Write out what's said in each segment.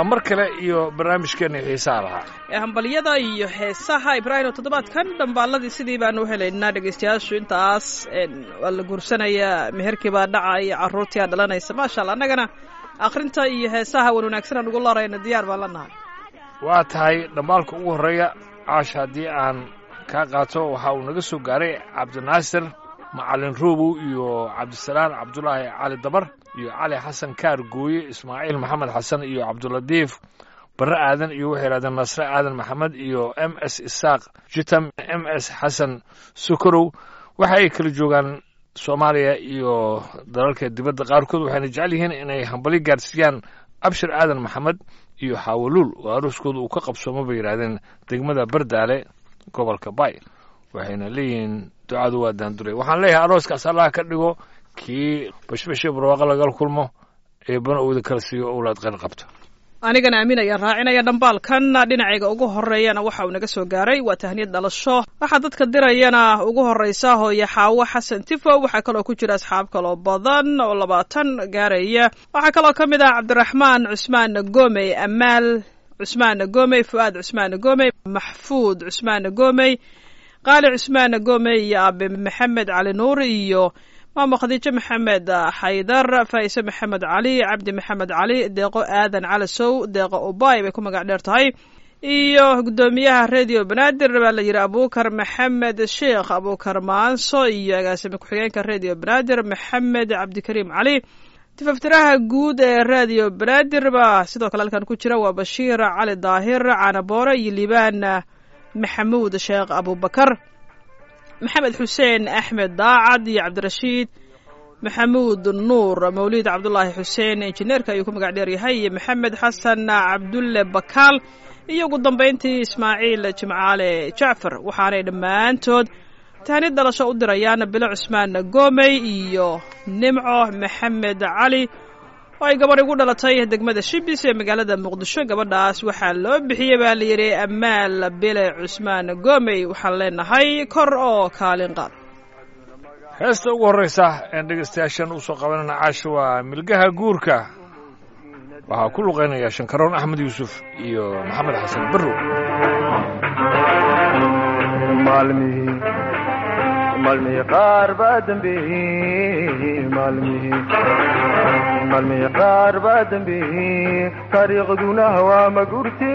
waa mar kale iyo barnaamijkeena xiisaha lahaa ee hambalyada iyo heesaha ibraahim oo toddobaadkan dhambaaladii sidii baanu u helaynaa dhegaystayaashu intaas waa la guursanayaa meherkii baa dhacaya carruurtii aa dhalanaysa maasha alla annagana akhrinta iyo heesaha wan wanaagsan aan ugu larayna diyaar baan la nahay waa tahay dhambaalka ugu horreeya caash haddii aan kaa qaato waxa uu naga soo gaaray cabdinaasir macalin roobow iyo cabdisalaan cabdulaahi cali dabar iyo cali xasan kaar gooye ismaaciil maxamed xasan iyo cabdulatiif barre aadan iyo waxay yidhahdeen nasre aadan maxamed iyo m s isaaq jitam m s xasan sokorow waxa ay kala joogaan soomaaliya iyo dalalka dibadda qaarkood waxayna jecel yihiin inay hambali gaarsiiyaan abshir aadan maxamed iyo xawaluul oo arooskooda uu ka qabsoomo bay yidhahdeen degmada bardaale gobolka bay waxayna leeyihiin ducadu waa daanduray waxaan leeyahay arooskaas allah ka dhigo kii bashbashee barwaaqo lagala kulmo eebbana uuda kala siiyo owlaad qeyr qabta anigana aaminaya raacinaya dhambaalkan dhinacayga ugu horeeyana waxa uu naga soo gaaray waa tahniyad dhalasho waxaa dadka dirayana ugu horeysa hooye xaawo xasan tifo waxaa kaloo ku jira asxaab kaloo badan oo labaatan gaaraya waxaa kaloo ka mid ah cabdiraxmaan cusmaan gomey amaal cusmaan gomey fu'aad cusmaan gomey maxfuud cusmaan gomey qaali cusmaan gomey iyo aabe maxamed cali nuur iyo maamo khadiijo maxamed xaydar faa'ise maxamed cali cabdi maxamed cali deeqo aadan calasow deeqo ubay bay ku magac dheer tahay iyo guddoomiyaha radio banaadir baa la yidhi abuukar maxamed sheekh abuukar maanso iyo agaasime ku-xigeenka radio banaadir maxamed cabdikariim cali tifaftiraha guud ee radio banaadir baa sidoo kale halkan ku jira waa bashiir cali daahir canaboore iyo liibaan maxamuud sheekh abubakar maxamed xuseen axmed daacad iyo cabdirashiid maxamuud nuur mawliid cabdulaahi xuseen injineerka ayuu ku magac dheer yahay iyo maxamed xasan cabdulle bakaal iyo ugu dambayntii ismaaciil jimcaale jacfar waxaanay dhammaantood tahnid dhalasho u dirayaan bilo cusmaan goomey iyo nimco maxamed cali oo ay gabadh igu dhalatay degmada shibis ee magaalada muqdisho gabadhaas waxaa loo bixiyey baa la yidhi amaal bile cusmaan goomey waxaan leenahay kor oo kaalin qaad heesta ugu horraysa een dhegaystayaashan u soo qabanana caasha waa milgaha guurka waxaa ku luqaynaya shankaroon axmed yuusuf iyo maxamed xasan barrow maalmihii maalmihii qaar baa dambeeyey maalmihii maalmihii qaar baa dambeeyey taariikhduna waa ma gurti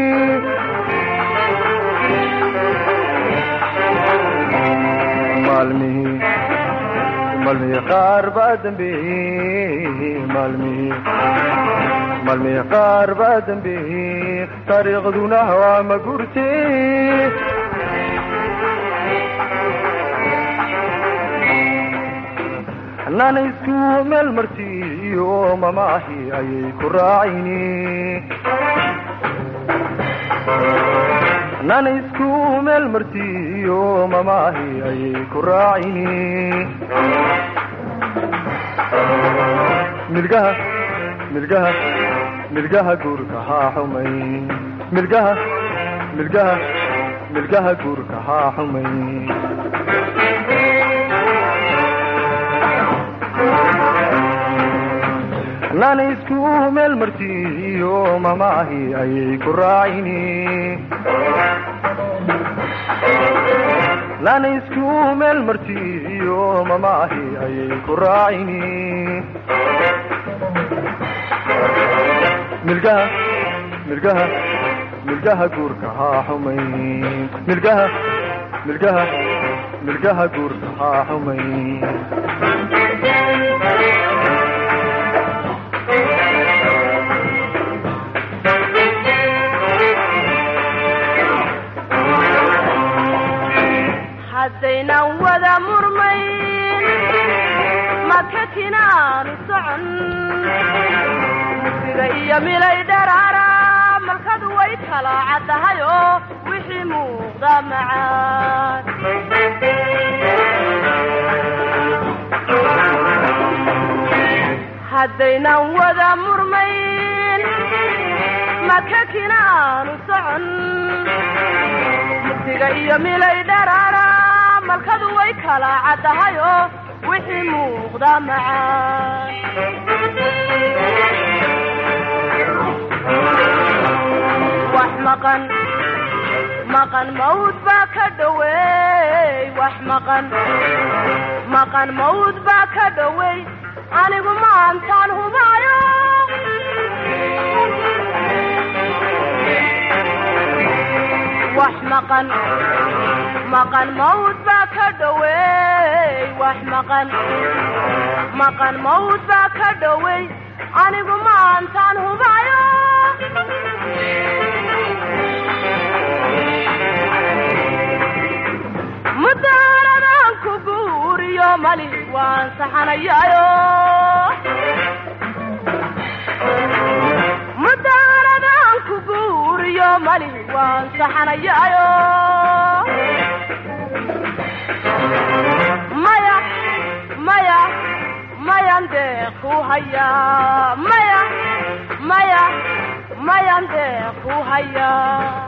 maalmihii maalmihii qaar baa dambeeyey maalmihii maalmihii qaar baa dambeeyey taariikhduna waa ma gurti nana isku meel martiyo mamaahi ayay ku raacini nana isku meel martiyo mamaahi ayay ku raacini milgaha milgaha milgaha guurka haa xumay milgaha milgaha milgaha guurka haa xumay nana isku meel martiyo mamaahi ayay ku raacini nana isku meel martiyo mamaahi ayay ku raacini milgaha milgaha milgaha guurka haa xumay milgaha milgaha milgaha guurka haa xumay haddaynan wada murmayn makakinaanu socon musiga iyo milay dharaara malkadu way kala caddahay oo wixii muuqda macaan haddaynan wada murmayn makakinaanu socon musiga iyo milay dharaara malkadu way kala caddahay oo wixii muuqda macaan wax maqan maqan mawd baa ka dhoweey wax maqan maqan mawd baa ka dhoweey anigu maantaan hubaayo wax maqan maqan mawd baa ka dhoweey wax maqan maqan mawd baa ka dhoweey anigu maantaan hubaayo mudaaradan ku guuriyo mali waan saxanayaayo mudaaradan ku guuriyo mali waan saxanayaayo maya maya mayan deeq ku hayaa maya maya mayan deeq ku hayaa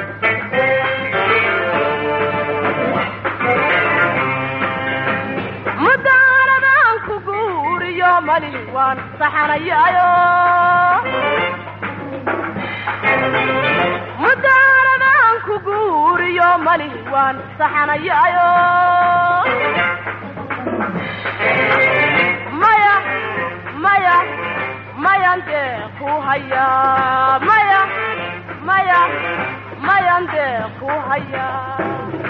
mudaaradan ku guuriyo mali waan saxanayaayo mudaaradan ku guuriyo mali waan saxanayaayo maya maya mayan deeq ku hayaa maya maya mayan deeq ku hayaa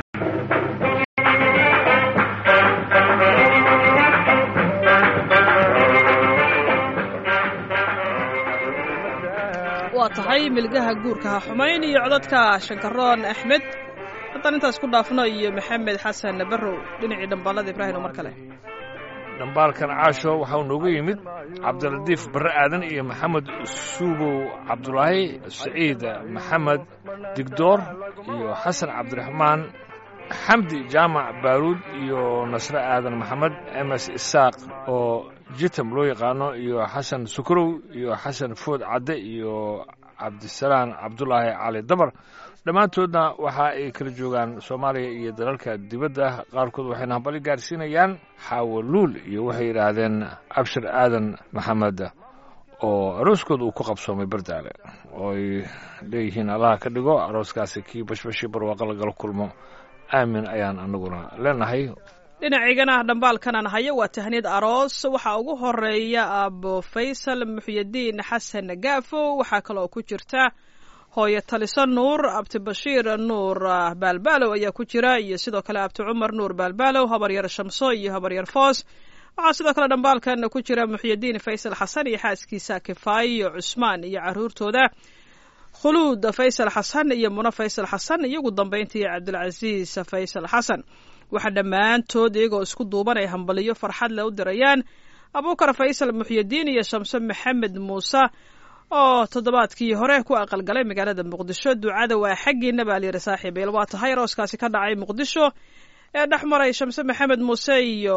waa tahay milgaha guurka ha xumayn iyo codadka shankaroon axmed haddaan intaas ku dhaafno iyo maxamed xasan barrow dhinacii dhambaalada ibraahim oo mar kale dhambaalkan caasho waxau noogu yimid cabdilatiif barre aadan iyo maxamed suubow cabdulaahi saciid maxamed digdoor iyo xasan cabdiraxmaan xamdi jaamac baaruud iyo nasre aadan maxamed ms isaaq oo jitam loo yaqaano iyo xasan sukrow iyo xasan food cadde iyo cabdisalaan cabdulaahi cali dabar dhammaantoodna waxa ay kala joogaan soomaaliya iyo dalalka dibadda qaarkood waxayna hambali gaarsiinayaan xaawaluul iyo waxay yidhaahdeen abshir aadan maxamed oo arooskooda uu ku qabsoomay bardaale oo ay leeyihiin allaha ka dhigo arooskaasi kii bashbashi barwaaqo lagala kulmo aamin ayaan anaguna leenahay dhinaciigana dhambaalkanan hayo waa tahniyad aroos waxaa ugu horeeya aabo faysal muxyidiin xasan gaafo waxaa kaloo ku jirta hooyo taliso nuur abti bashiir nuur baalbaalow ayaa ku jira iyo sidoo kale abti cumar nuur baalbaalow habaryar shamso iyo habaryar foos waxaa sidoo kale dhambaalkan ku jira muxyidiin faysal xasan iyo xaaskiisa kifaayo cusmaan iyo caruurtooda khuluud faysal xasan iyo muno faysal xasan iyo ugu dambayntii cabdilcasiis faysal xasan waxaa dhammaantood iyagoo isku duuban ay hambaliyo farxad le u dirayaan abuukar faysal muxyidiin iyo shamse maxamed muuse oo toddobaadkii hore ku aqalgalay magaalada muqdisho ducada waa xaggiina baa layidhi saaxiibayl waa tahay arooskaasi ka dhacay muqdisho ee dhex maray shamse maxamed muuse iyo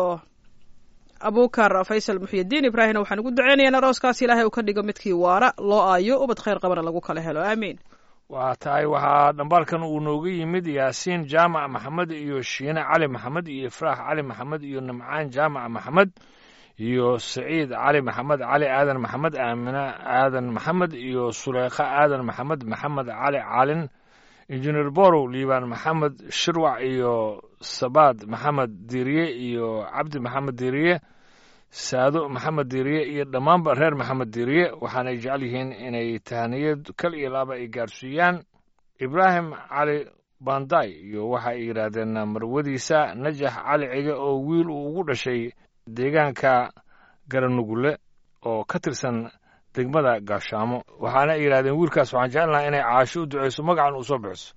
abuukar faysal muxyidiin ibraahimna waxaan ugu duceynaya in arooskaas ilaahay uu ka dhigo midkii waara loo aayo ubad khayr qabana lagu kala helo aamiin waa tahay waxaa dhambaalkan uu nooga yimid yaasiin jaamac maxamed iyo shiine cali maxamed iyo ifraax cali maxamed iyo nimcaan jaamac maxamed iyo saciid cali maxamed cali aadan maxamed aamine aadan maxamed iyo suleykha aadan maxamed maxamed cali caalin injineer borow liibaan maxamed shirwac iyo sabaad maxamed diiriye iyo cabdi maxamed diiriye saado maxamed diiriye iyo dhammaanba reer maxamed diiriye waxaanay jecel yihiin inay tahaniyad kal iyo laaba ay gaarsiiyaan ibraahim cali banday iyo waxa ay yidhaahdeen marwadiisa najax cali cige oo wiil uu ugu dhashay deegaanka garanugule oo ka tirsan degmada gaashaamo waxaana ay yidhahdeen wiilkaas waxaan jecelnaha inay caasho u duceyso magacan uu soo bixiso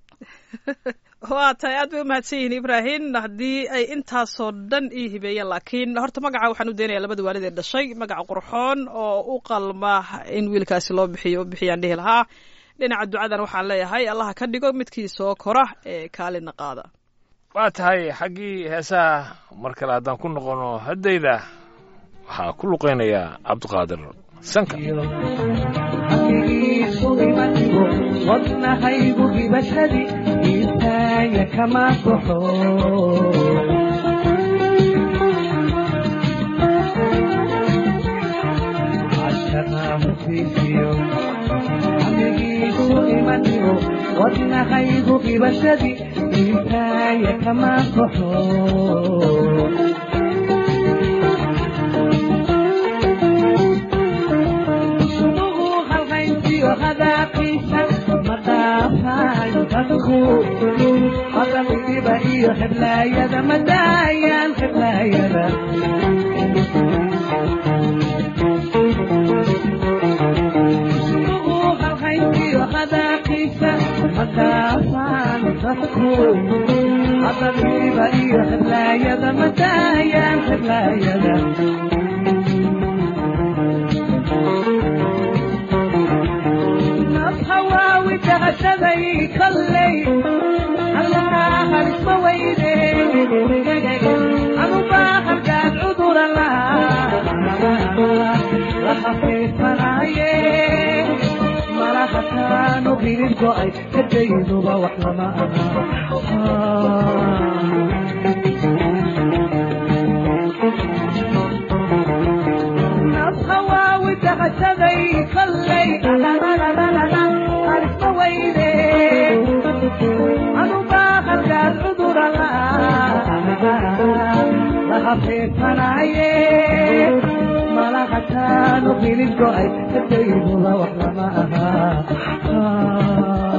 waa tahay aad bay u mahadsan yihiin ibraahim haddii ay intaasoo dhan ii hibeeyeen laakiin horta magaca waxaan u daynaya labada waalid ee dhashay magaca qurxoon oo u qalma in wiilkaasi loo bixiyo bixiyaan dhihi lahaa dhinaca ducadan waxaan leeyahay allaha ka dhigo midkii soo kora ee kaalina qaada waa tahay xaggii heesaha mar kale haddaan ku noqono haddayda waxaa ku luqaynayaa cabdiqaadir sanka wadnahaygu hibashadi iitaaya kama baxo cashaqaamu fiisiyo dhimanino wadnahaygu qibashadii intaaya kama baxo sunugu halhayntiyo hadaaqiisa ma dhaafaan dadku hadalgiba iyo xiblaayada ma daayaan xiblaayada sunugu halhayntiyo hadaaqiisa ma dhaafaan dadku hadalgiba iyo xiblaayada ma daayaan xiblaayada nafhawaawi dahashaday kolley allahaa halisma weyne anubaa halgaan cudura lahaa lahafiifanaaye malahataanu hilib go'ay kadayduba wax lama aha nafhawaawi dahashaday kolley halisma weyne anubaa halgaan cudura lahafiifanaaye malahataanu hilib go'ay kadayduba wax lama aha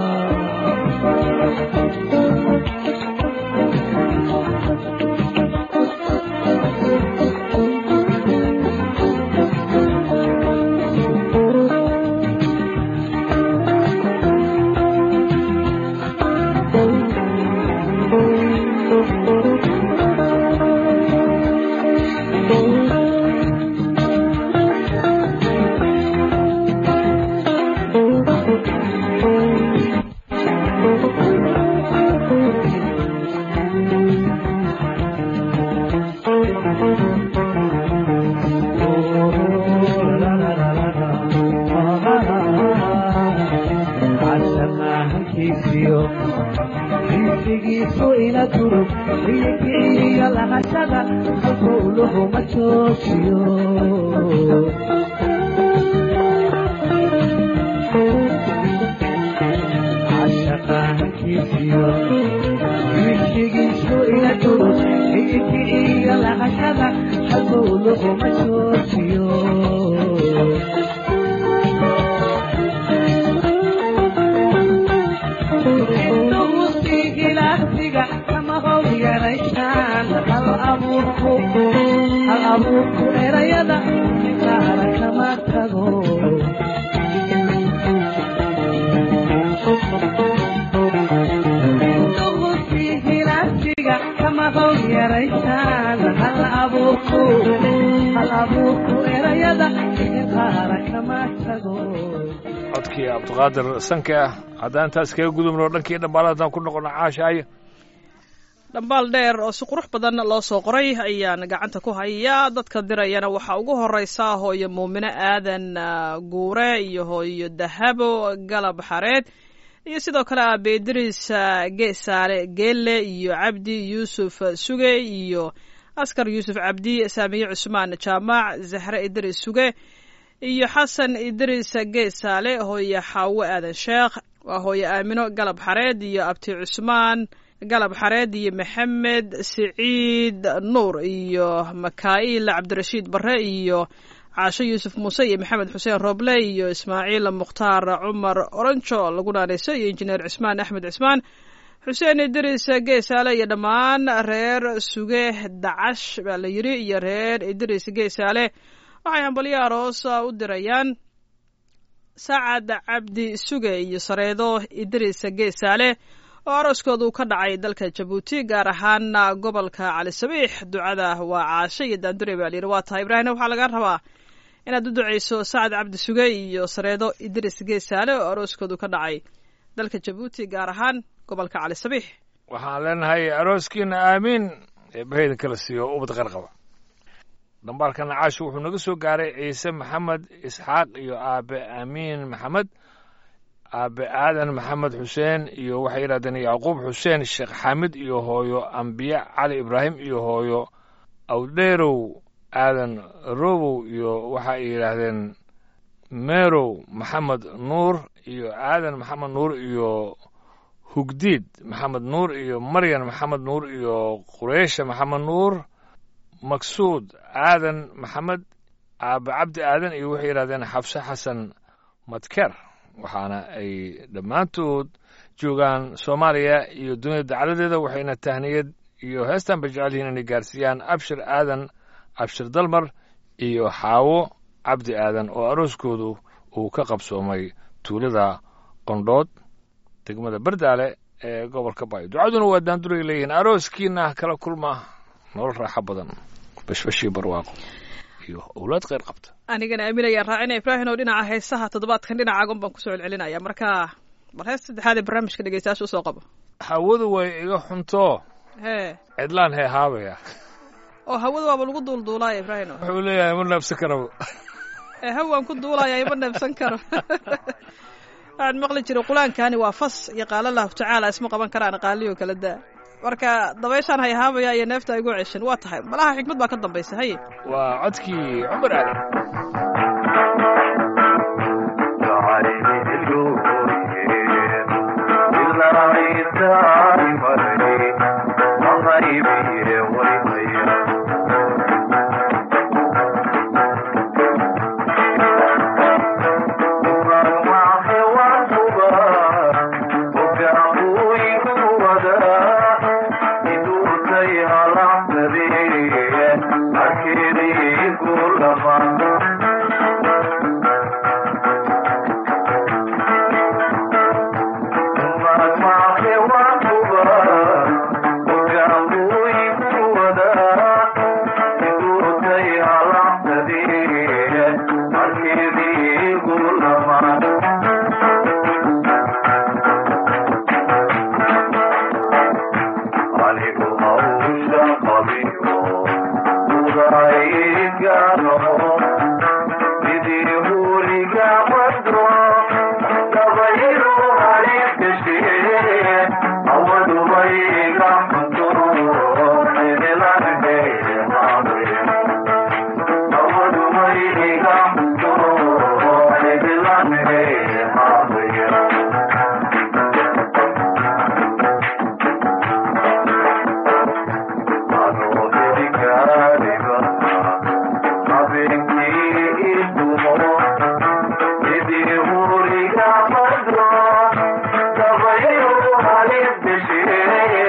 casamahankiisiyo xiisigiisu ila durug iyokiciyo lahashada halkowluhu ma joojiyo casamahankiisiyo xiisigiisu ila durug iyokiciyo lahashada halkowluhu ma joojiyo ilaastiga kama how yaraysaan hal abuurku hal abuurku erayada qaara kama tago ilaastiga kama how yaraysaan hal abuurku hal abuurku erayada qaara kama tago codkii cabdiqaadir sanke ah haddaan intaas kaga gudubno dhankii dhambaala haddaan ku noqono caashaayo dhambaal dheer oo si qurux badan loo soo qoray ayaan gacanta ku hayaa dadka dirayana waxaa ugu horeysa hooyo muumine aadan guure iyo hooyo dahabo galab xareed iyo sidoo kale aabe idriis geesaale geelle iyo cabdi yuusuf suge iyo askar yuusuf cabdi saamiye cusmaan jaamac zahre idriis suge iyo xasan idriis geesaale hooye xaawo aadan sheekh waa hooye aamino galab xareed iyo abti cusmaan galab xareed iyo maxamed siciid nuur iyo makaa'il cabdirashiid barre iyo caasho yuusuf muuse iyo maxamed xuseen roble iyo ismaaciil mukhtaar cumar oronjo lagu naanayso iyo injineer cismaan axmed cismaan xuseen idriis geesaale iyo dhammaan reer suge dacash baa la yidhi iyo reer idriis geesaale waxay hambalyo aroos u dirayaan sacad cabdi suge iyo sareedo idriis geesaale oo arooskoodu ka dhacay dalka jabuuti gaar ahaan gobolka cali sabiix ducada waa caasho iyo daandure baa layidhi waa tahay ibraahimna waxaa laga rabaa inaad u duceyso sacad cabdi suge iyo sareedo idriis geesaale oo arooskoodu ka dhacay dalka jabuuti gaar ahaan gobolka cali sabiix waxaan leenahay arooskiina aamiin eebbahaydan kala siiyo ubad qarqaba dhambaalkana caashu wuxuu naga soo gaaray ciise maxamed isxaaq iyo aabe amiin maxamed aabe aadan maxamed xuseen iyo waxay yidhahdeen yacquub xuseen sheekh xaamid iyo hooyo ambiye cali ibraahim iyo hooyo awdheerow aadan robow iyo waxa ay yidhaahdeen meerow maxamed nuur iyo aadan maxamed nuur iyo hugdiid maxamed nuur iyo maryan maxamed nuur iyo qureysha maxamed nuur maksuud aadan maxamed aabe cabdi aadan iyo waxay yidhahdeen xabse xasan madker waxaana ay dhammaantood joogaan soomaaliya iyo dunida dacladeeda waxayna tahniyad iyo heestan bay jecel yihiin inay gaarsiiyaan abshir aadan abshir dalmar iyo xaawo cabdi aadan oo arooskoodu uu ka qabsoomay tuulada qondhood degmada bardaale ee gobolka bayo ducaduna waa daanduray leeyihiin arooskiina kala kulma nolol raaxo badan bashbashii barwaaqo iyo owlaad kheyr qabta anigana aaminayaan raacina ibraahim oo dhinaca heesaha toddobaadkan dhinacaagun baan kusoo celcelinaya marka bal hees saddexaad ee barnaamijka dhegeystayaasha usoo qabo hawadu way iga xunto hee cidlaan hee haabaya oo hawada waaba lagu duulduulaaya ibraahim wuxuu leeyahay ma neebsan karaba ee hawaan ku duulaya ima neebsan karo waxaan maqli jiray qulaankaani waa fas iyo qaala allahu tacaala isma qaban karaan qaaliyo kala daa marka dabayshaan hayhaabaya iyo neefta igu ceshan waa tahay malaha xikmad baa ka dambaysa haye waa codkii cumar aadan Thank you.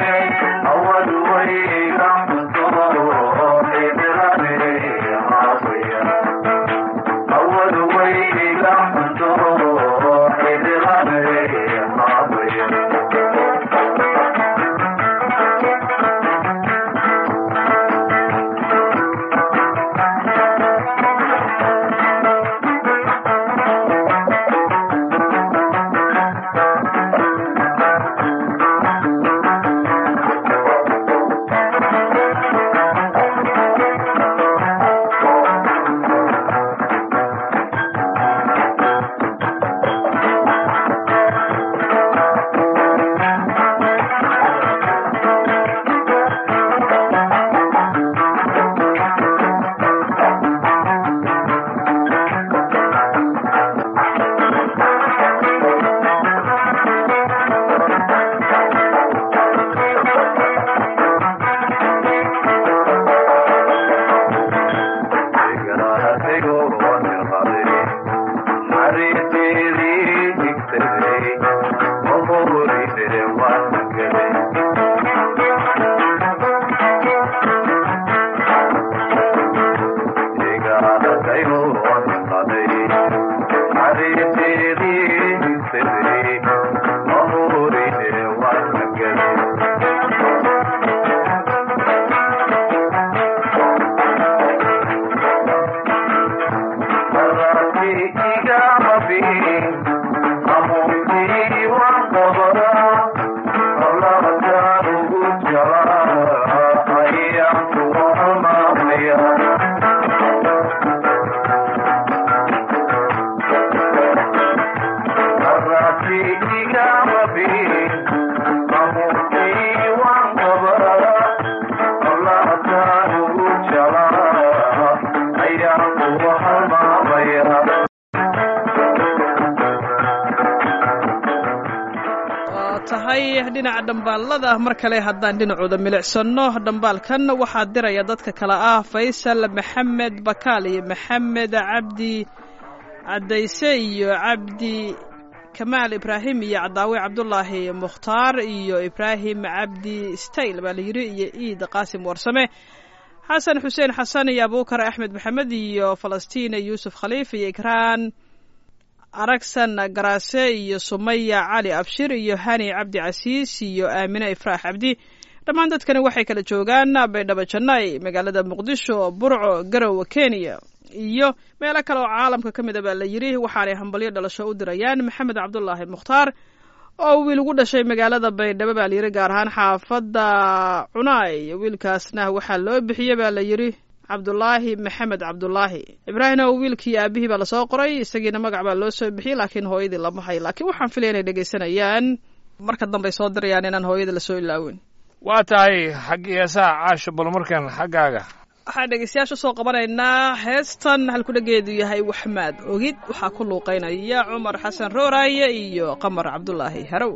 tahay dhinaca dhambaalada mar kale haddaan dhinacooda milicsano dhambaalkan waxaa diraya dadka kale ah faysal maxamed bakaal iyo maxamed cabdi cadayse iyo cabdi kamaal ibraahim iyo cadaawe cabdulaahi mukhtaar iyo ibraahim cabdi stayl baa la yidhi iyo iid qaasim warsame xasan xuseen xasan iyo abuukar axmed maxamed iyo falastiin yuusuf khaliif iyo ikraan aragsan garaase iyo sumaya cali abshir iyo hani cabdi casiis iyo aamine ifraax cabdi dhammaan dadkani waxay kala joogaan baydhabo janay magaalada muqdisho burco garowe kenya iyo meelo kale oo caalamka ka mid a baa la yidhi waxaanay hambalyo dhalasho u dirayaan maxamed cabdulaahi mukhtaar oo wiil ugu dhashay magaalada baydhabo baa layidhi gaar ahaan xaafadda cunaay wiilkaasna waxaa loo bixiyey baa la yidhi cabdulaahi maxamed cabdulaahi ibraahim oo wiilkii aabihii baa lasoo qoray isagiina magac baa loo soo bixiyey laakiin hooyadii lama hay laakiin waxaan filaya inay dhegaysanayaan marka dambey soo dirayaan inaan hooyada lasoo ilaawin waa tahay xaggii heesaha caasho bal markan xaggaaga waxaan dhegeystayaasha usoo qabanaynaa heestan halkudhageedu yahay waxmaad ogid waxaa ku luuqeynaya cumar xasan rooraaye iyo qamar cabdulaahi harow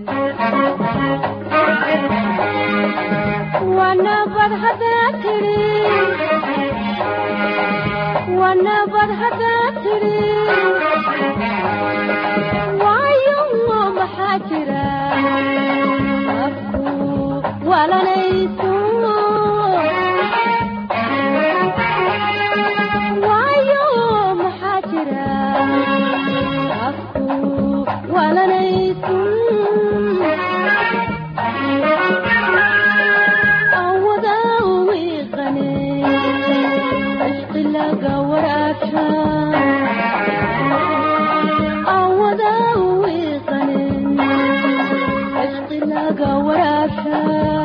wanabad haddaad tidhi wanabad haddaad tidhi waayo maxaa jira afku walanayso waayo maxaa jira afku walanayso awada wiiqane ashqilaga waraabsha awada wiiqane ashqilaga waraabsha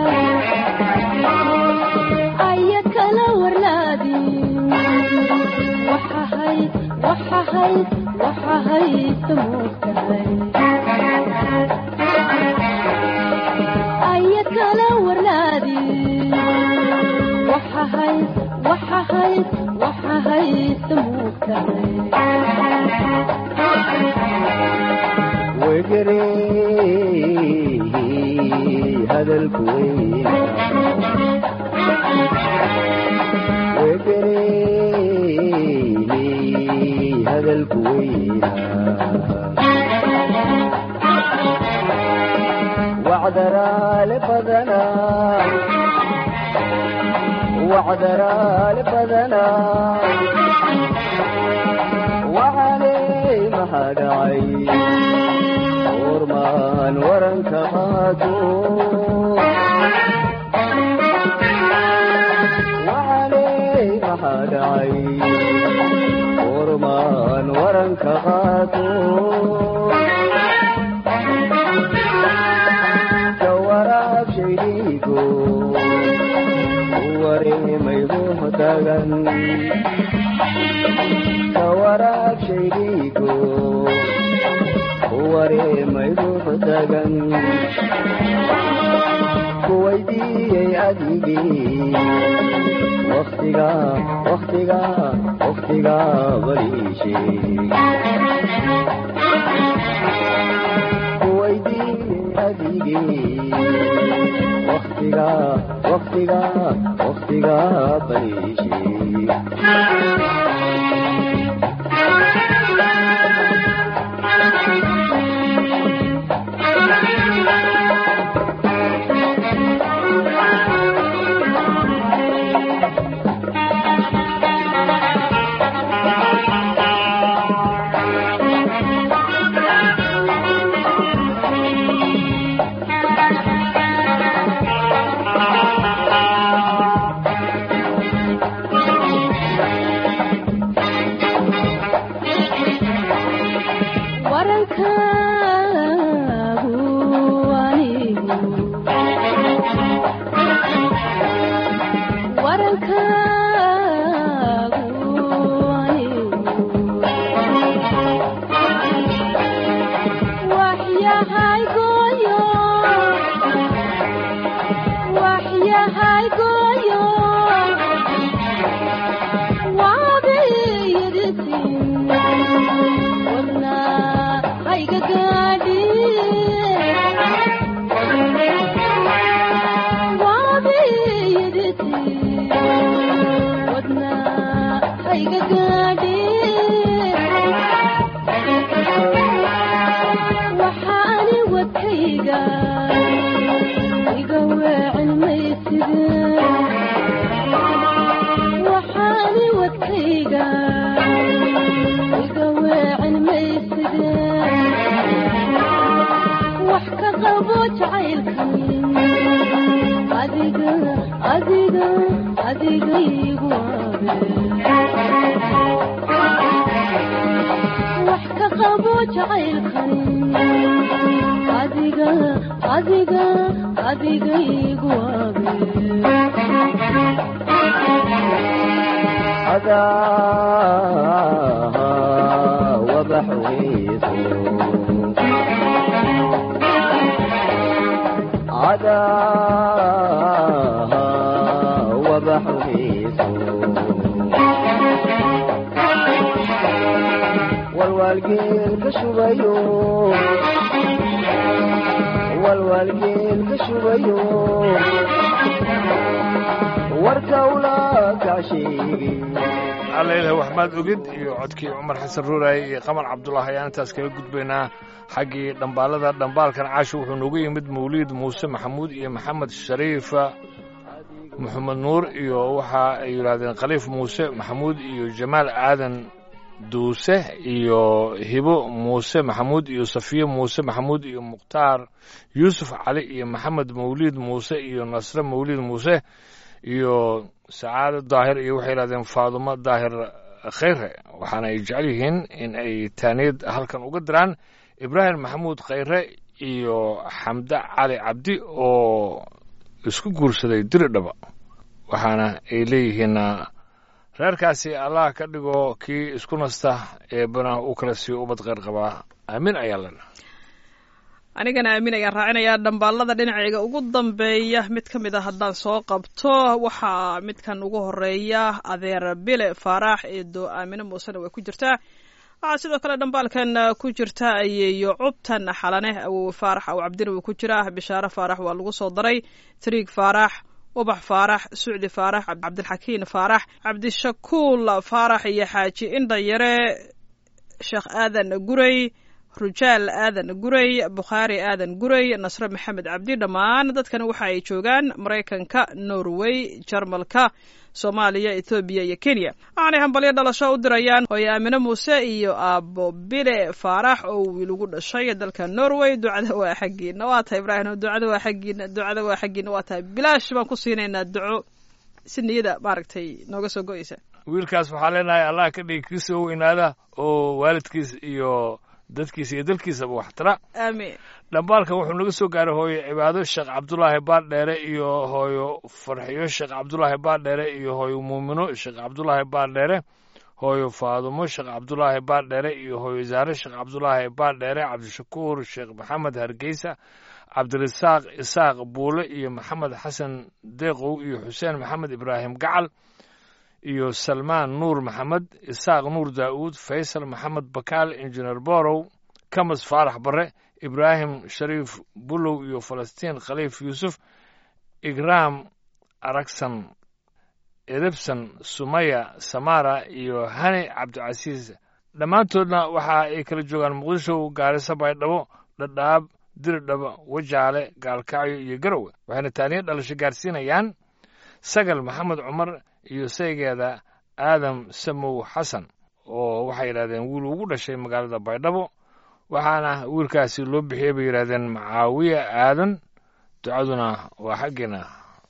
aya kala warlaadi waxahay waxahay waxahay samoogtahay aya kala warlaadi waxahay waxahay waxahay samoogtahay wegere hadalku weyna wegere hadalku weyna wacdaraale badana wacdaraale badana waxaanay maxaa dhacay ormaan waranka qaato waxaanay maxaa dhacay ormaan waranka qaato jawaraab shaydhiigo wareemay muhtagan jawaraab shaydhiigo wareemay muhtagan kuwaydiiyey adigii waktiga waktiga waktiga baliishe kuwaydiiyey adigii waktiga waktiga waktiga baliishe jacaylkani adiga adiga adiga igu wax ka qabo jacaylkani adiga adiga adiga igu adaa wabaxweyso adaa wabaxweyso walwaalgeel ka shubayo walwaalgeel ka shubayo warkawla kaa sheegay allaylah waxmaad ogid iyo codkii cumar xasan ruuraay iyo qamar cabdulaahi ayaan intaas kaga gudbaynaa xaggii dhambaalada dhambaalkan caasho wuxuu noogu yimid mawliid muuse maxamuud iyo maxamed shariifa maxamed nuur iyo waxa ay yidhaahdeen khaliif muuse maxamuud iyo jamaal aadan duuse iyo hibo muuse maxamuud iyo safiye muuse maxamuud iyo mukhtaar yuusuf cali iyo maxamed mawliid muuse iyo nasre mawliid muuse iyo sacaado daahir iyo waxay yidhahdeen faadumo daahir khayre waxaana ay jecel yihiin in ay taaniyad halkan uga diraan ibraahim maxamuud khayre iyo xamde cali cabdi oo isku guursaday diri dhaba waxaana ay leeyihiin reerkaasi allah ka dhigo kii isku nasta eebana u kala siiyo ubad kheyr qabaa aamin ayaa lena anigana aamin ayaan raacinayaa dhambaalada dhinacayga ugu dambeeya mid ka mid a haddaan soo qabto waxaa midkan ugu horeeya adeer bile faaraax eedo aamine muusena way ku jirtaa waxaa sidoo kale dhambaalkan ku jirta ayeeyo cubtan xalane awowe faarax aw cabdina wuu ku jiraa bishaare faarax waa lagu soo daray triig faarax ubax faarax sucdi faarax cabdilxakiin faarax cabdishakuul faarax iyo xaaji indhayare sheekh aadan gurey rujaal aadan gurey bukhaari aadan gurey nasre maxamed cabdi dhammaan dadkan waxa ay joogaan maraykanka norway jarmalka soomaaliya ethoobiya iyo kenya waxaanay hambalyo dhalasho u dirayaan hooye aamine muuse iyo aabo bile faarax oo wiil ugu dhashay dalka norway ducada waa xaggiina waa tahay ibraahim ducada waa xaggiina ducada waa xaggiina waa tahay bilaash baan ku siinaynaa duco si niyada maaragtay nooga soo go-eysa wiilkaas waxaa leenahay allah ka dhigi kii soo weynaada oo waalidkiis iyo dadkiisa iyo dalkiisaba waxtara aamiin dhambaalkan wuxuu naga soo gaaray hooyo cibaado sheekh cabdulaahi baardheere iyo hooyo farxiyo sheekh cabdulaahi baardheere iyo hooyo muumino sheekh cabdulaahi baardheere hooyo faadumo sheekh cabdulaahi baardheere iyo hooyo zaare sheekh cabdulaahi baardheere cabdishakuur sheekh maxamed hargeysa cabdirasaaq isaaq buule iyo maxamed xasan deeqow iyo xuseen maxamed ibraahim gacal iyo salmaan nuur maxamed isaaq nuur daa'uud faysal maxamed bakaal injineer borow kamas faarax barre ibraahim shariif bulow iyo falastiin khaliif yuusuf igraam aragsan edebsan sumaya samara iyo hani cabdicasiis dhammaantoodna waxa ay kala joogaan muqdisho gaariso baydhabo dhadhaab diridhaba wajaale gaalkacyo iyo garowe waxayna taaniyo dhalasho gaarsiinayaan sagal maxamed cumar iyo saygeeda aadam samow xasan oo waxay yidhahdeen wiil ugu dhashay magaalada baydhabo waxaana wiilkaasi loo bixiyey bay yidhahdeen macaawiye aadan ducaduna waa xaggeena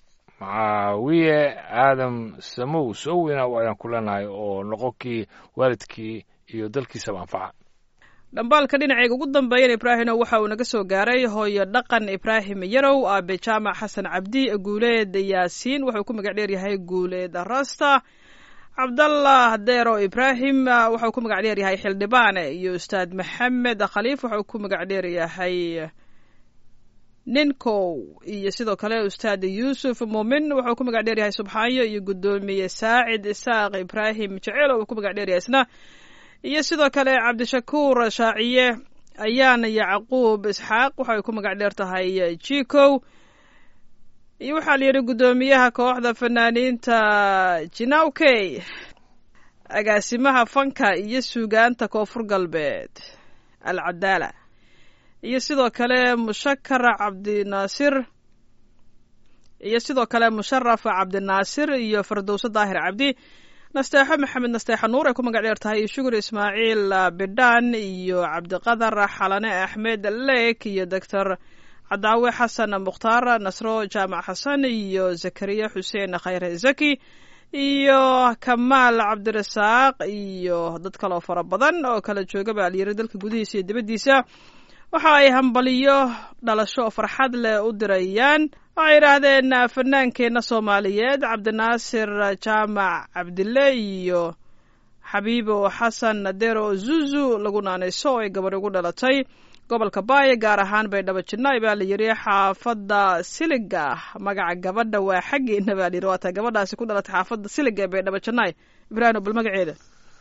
macaawiye aadam samow soo weynaa ayaan ku leenahay oo noqo kii waalidkii iyo dalkiisaba anfaca dhambaalka dhinacayga ugu dambeeyana ibraahino waxa uu naga soo gaaray hooyo dhaqan ibraahim yarow aabe jaamac xasan cabdi guuleed yaasiin wuxuu ku magac dheer yahay guuleed rasta cabdallah deero ibraahim wuxuu ku magac dheer yahay xildhibaane iyo ustaad maxamed khaliif wuxuu ku magac dheer yahay ninkow iyo sidoo kale ustaad yuusuf muumin wuxuu ku magac dheer yahay subxaanyo iyo guddoomiye saacid isaaq ibraahim jeceel oo uu ku magac dheer yahay isna iyo sidoo kale cabdishakuur shaaciye ayaan yacquub isxaaq waxay ku magac dheer tahay jikow iyo waxaa la yidhi guddoomiyaha kooxda fanaaniinta jinawkey agaasimaha fanka iyo suugaanta koonfur galbeed alcadaala iyo sidoo kale mushakar cabdinaasir iyo sidoo kale musharaf cabdinaasir iyo fardowse daahir cabdi nasteexo maxamed nasteexo nuur ay ku magac dheer tahay iyo shugur ismaaciil bidhaan iyo cabdiqadar xalane axmed leek iyo doctor cadaawe xasan mukhtaar nasro jaamac xasan iyo zakariya xuseen khayre zaki iyo kamaal cabdirasaaq iyo dad kaloo fara badan oo kala jooga baa layiri dalka gudihiisa iyo dibaddiisa waxa ay hambaliyo dhalasho oo farxad leh u dirayaan waxay yidhaahdeen fanaankeenna soomaaliyeed cabdinaasir jaamac cabdille iyo xabiibo xasan nadero zuzu lagu naanayso oo ay gabadh ugu dhalatay gobolka baaya gaar ahaan baydhabo jidnaay baa la yidhi xaafadda siliga magaca gabadha waa xaggeena baa layidhi waa taa gabadhaasi ku dhalatay xaafadda siliga ee baydhabo jidnaay ibraahim bal magaceeda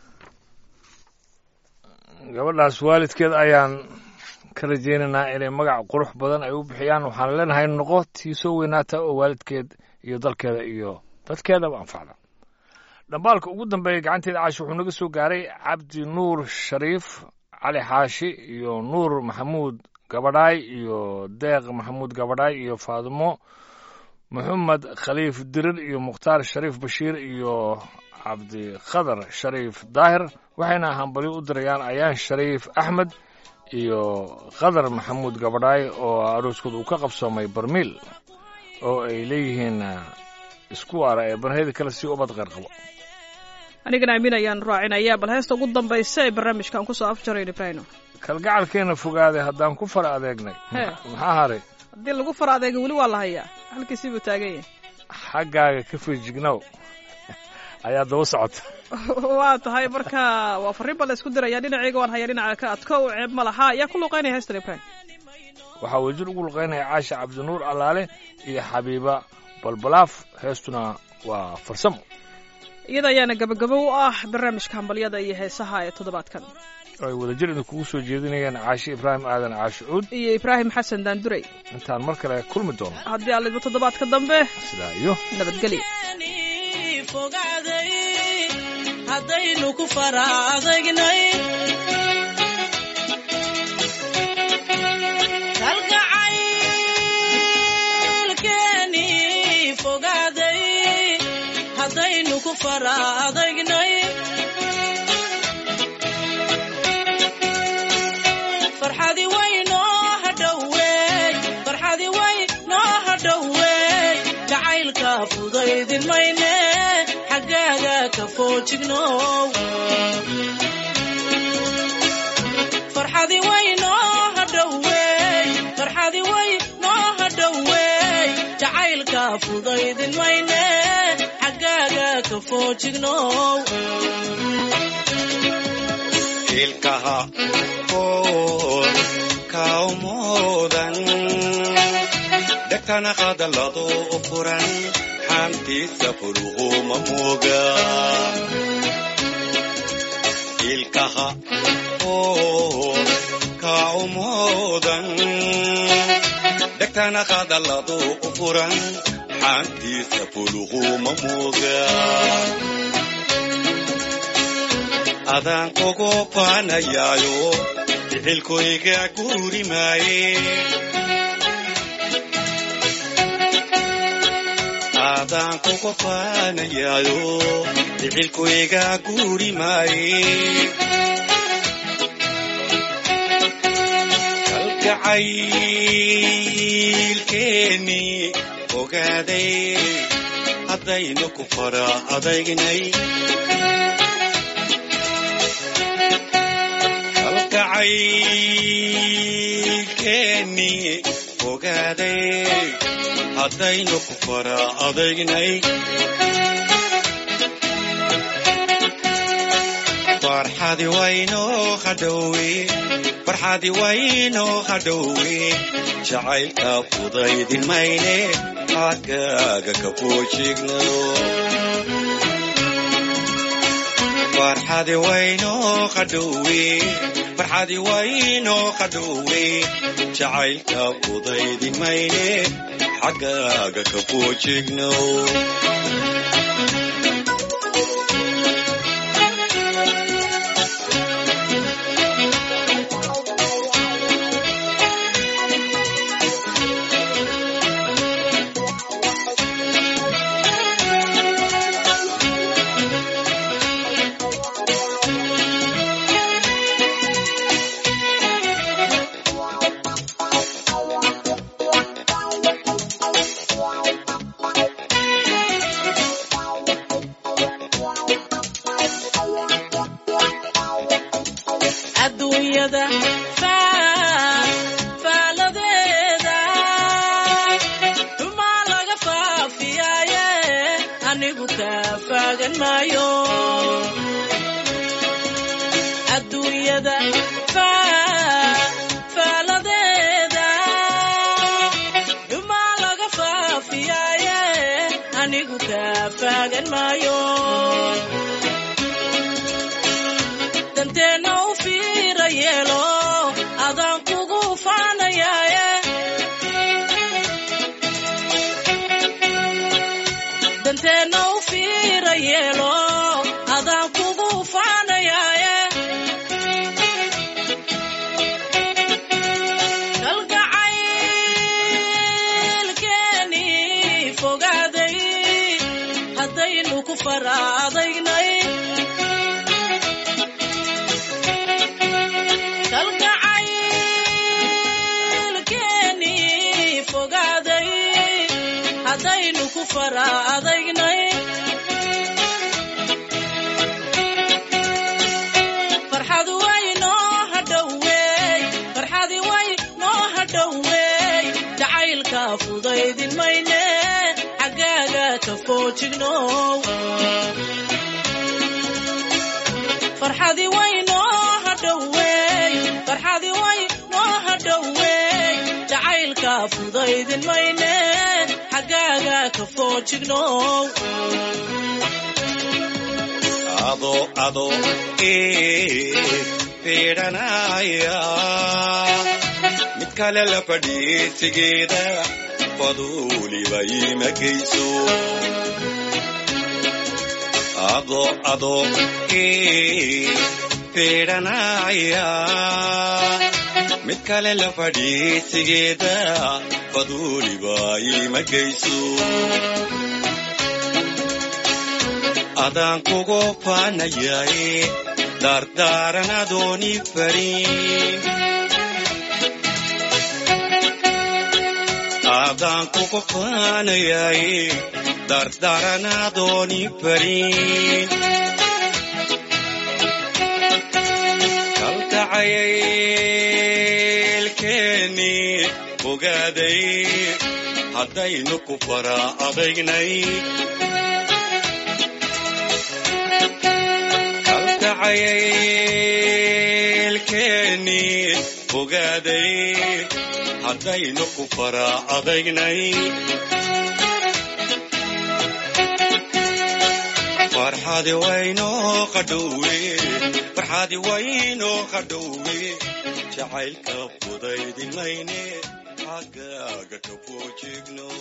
gabadhaas waalidkeed ayaan ka rajaynaynaa inay magac qurux badan ay u bixiyaan waxaan leenahay noqo tii soo weynaata oo waalidkeed iyo dalkeeda iyo dadkeedaba anfacda dhambaalka ugu dambeeya gacanteeda caashi wuxuu naga soo gaaray cabdi nuur shariif cali xaashi iyo nuur maxamuud gabadhaay iyo deeq maxamuud gabadhaay iyo faadimo maxamed khaliif dirir iyo mukhtaar shariif bashiir iyo cabdikhadar shariif daahir waxayna hambalyo u dirayaan ayaan shariif axmed iyo khadar maxamuud gabadhaay oo arooskood uu ka qabsoomay barmiil oo ay leeyihiin isku waara ee barheeda kale si ubad qeyr qabo anigana amiin ayaan raacinaya bal heesta ugu dambaysa ee barnaamijkan kusoo afjarayn ibraahim kalgacalkeena fogaaday haddaan ku fara adeegnay Hee. maxaa haray haddii lagu fara adeega weli waa la hayaa halkiisii buu taagan yahay xaggaaga ka feejignow ayaa daba socota waa tahay marka waa farriin baa la isku diraya dhinacayga waan hayaa dhinaca ka adko u ceeb ma laha yaa ku luuqaynaya heestan ibraahim waxaa wajir ugu luqaynaya caasha cabdinuur allaale iyo xabiiba balbalaaf heestuna waa farsamo iyada ayaana gabagabo u ah barnaamijka hambalyada iyo heesaha ee toddobaadkan oo ay wadajir idinkugu soo jeedinayaan caashi ibraahim aadan caashi cuud iyo ibraahim xasan daanduray intaan mar kale kulmi doono haddii aan lidmo toddobaadka dambe sidaa iyo nabadgelyo fogaaday haddaynu ku fara adagnay kalgacaylkeeni fogaaday haddaynu ku fara adagnay farxadi way noo hadhoweey farxadi way noo hadhoweey jacaylka fudaydin mayne xaggaaga ka foojignow farxadi way noo hadhoweey farxadi way noo hadhoweey jacaylka fudaydin mayne xaggaaga ka foojignow ilkaha koor kaumuudan dhegtana hadallado u furan xantiisa fuluhuma mooga ilkaha koor kaumuudan dhegtana hadallado u furan xantiisa fuluhuma mooga adaan kugu faanayaayo ficilkoyga guuri maaye adaan kugu faanayaayo ficilkoyga guuri maaye kalgacaylkeeni ogaaday haddaynu ku fara adaynay kalgacaylkeeni ogaaday haddaynu ku fara adaynay farxadi waynoo hadhowe farxadi waynoo hadhowe jacaylka fudaydin mayne xaggaaga ka foojigno farxadi waynoo hadhowe farxadi waynoo hadhowe jacaylka fudaydin mayne xaggaaga ka foojigno faagan maayo adduunyada faa- faaladeeda dhumaa laga faafiyaaye anigu kaa faagan maayo danteenna u fiira yeelo adaan kugu faanayaaye danteenna u fiira yeelo adaan kugu faanayaaye kalgacaylkeeni fogaaday haddaynu ku faraadaynay kalgacaylkeeni fogaaday haddaynu ku faraadaynay farxadu way noo hadhoweey farxadi way noo hadhoweey jacaylka fudaydin mayne xaggaaga ka foojignow farxadi way noo hadhoweey farxadi way noo hadhoweey jacaylka fudaydin mayne xaggaaga ka foojignow ado ado ee fiidhanaya mid kale la fadhiisigeeda faduuliba ima geyso ado ado ee fiidhanaya mid kale la fadhiisigeeda faduuliba ima geyso adaan kugu faanayaye dardaaran adooni farin adaan kugu faanayaye dardaaran adooni farin kalkacaylkeeni fogaaday haddaynu ku fara adagnay kalkacaylkeeni fogaaday haddaynu ku fara adagnay farxadi waynoo qadhowe farxadi waynoo qadhowe jacaylka fudaydin mayne xaggaaga ka foojigno